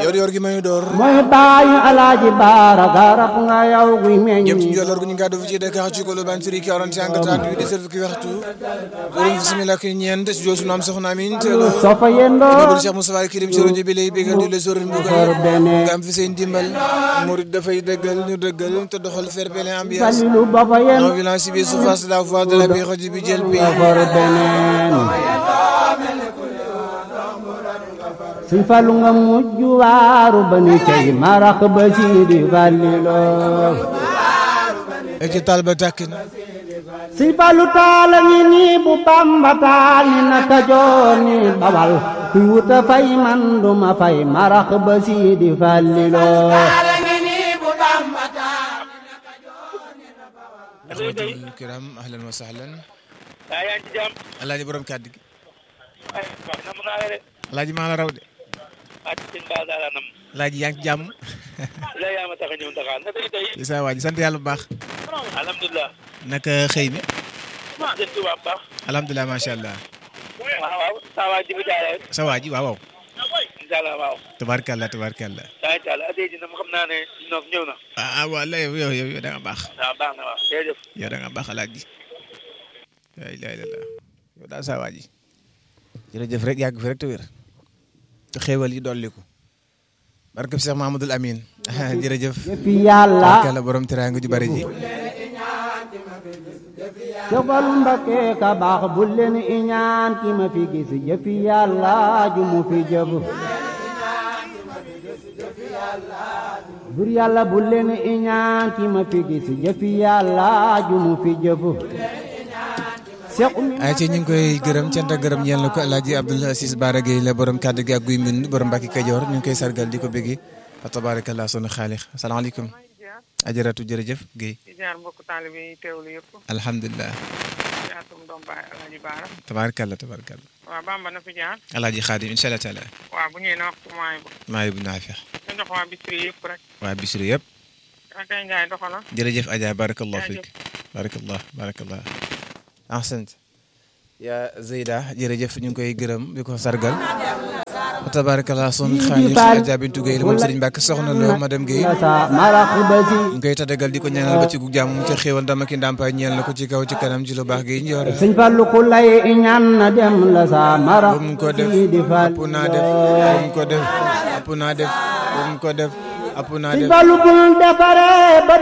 yor yor gi may door mooy baayu alaaji baara garab nga yow guy meññ jëm ci njolloor gu ñu ngi fi ci Dakar ci kolo ban siri 45 38 di serve ki waxtu borom bismillah ki ñeent ci joosu am soxna amin teelo soo fa yendoo Nobul Cheikh Moussa Kirim ci rajo bi lay bégal di la sorin bu for bene nga am fi seen dimbal murid dafay dëggal ñu dëggal te doxal fair play ambiance falilu ba fa non yendoo violence bi surface la voix de la bi rajo bi jël bi for beneen suñ falu nga mujj waaru ba ni cey marax ba si di falliloo e ci tal ba tàkkin suñ falu taala ngi nii bu bamba taal ni naka joor ni bawal kuy wuta fay man duma fay marax ba si di falliloo axwatul kiram ahlan wa sahlan yaa yaa ngi ci jàmm. alaaji borom kàddu gi ay waaw nam naa la de. alaaji maa la raw de ah ci seen baal daal nam. alaaji yaa ngi ci jàmm la yaa ma tax a ñëw Dakar naka di tey. ci saa waa ji sant yàlla bu baax alhamdulilah. naka xëy mi maa jël tubaab bu baax. alhamdulilah macha allah waaw waaw saa waa ji bi jaaree rek. sa waa ji waaw waaw incha allah waaw. tabarkalla tabarkalla daa incha allah adee ji na xam naa ne noof ñëw na. ah ah waaw la yow yow yow yow da nga baax waaw baax na waaw jërëjëf. yow da nga baax alaaji la ilaha illallah yow daal saa waa ji jërëjëf rek yàgg fi rek te wér te xéewal yi dolliku barke Cheikh Mahamadul Amin jërëjëf fi yàlla barkalla borom teraanga ju bari ji Sëfal Mbakke ka baax bu leen iñaan ki ma fi gis jëfi yàlla ju mu fi jëf bur yàlla bu leen iñaan ki ma fi gis jëfi yàlla ju mu fi jëf Seex Umi ay ci ñu ngi koy gërëm cant ak gërëm ñeel na ko Alaaji Abdoul Aziz Bara Gueye la borom kàddu gi ak guy mbind borom Mbàkke Kajoor ñu ngi koy sargal di ko béggi fa tabarakallah sunu xaalix asalaamaaleykum ajaratu jërëjëf Guèye di jaar mbokk taalibe yi teewlu yëpp alhamdulilah di atum doom baay Alaaji Baara tabarakallah tabarakallah waaw Bamba na fi jaar Alaaji Xaadim incha allah taala waaw bu ñëwee na waxtu mooy bu maa bu naafeex nga jox waa Bichri yëpp rek waa Bichri yëpp akay Njaay doxala jërëjëf Adja barakallah Jaajëf. fiik barakallah barakallah ahsant yaa Zeyda jërëjëf ñu ngi koy gërëm di ko sargal fa tabarakallah sunu xaalix Adja Bintu Gueye la moom Serigne Mbacke soxna loo madame Gueye la sa marax ba si ñu ngi koy tadagal di ko ñaanal ba ci gu jàmm mu ca xéewal ndam ak i ndàmpaay ñeel na ko ci kaw ci kanam ci lu baax gi ñu yor Sëñ Fallu ku lay iñaan na dem la sa marax ba mu ko def si di ëpp naa def ba falliloo mu ko def ëpp naa def ba mu ko def ëpp naa Sëñ def Fallu bul defare ba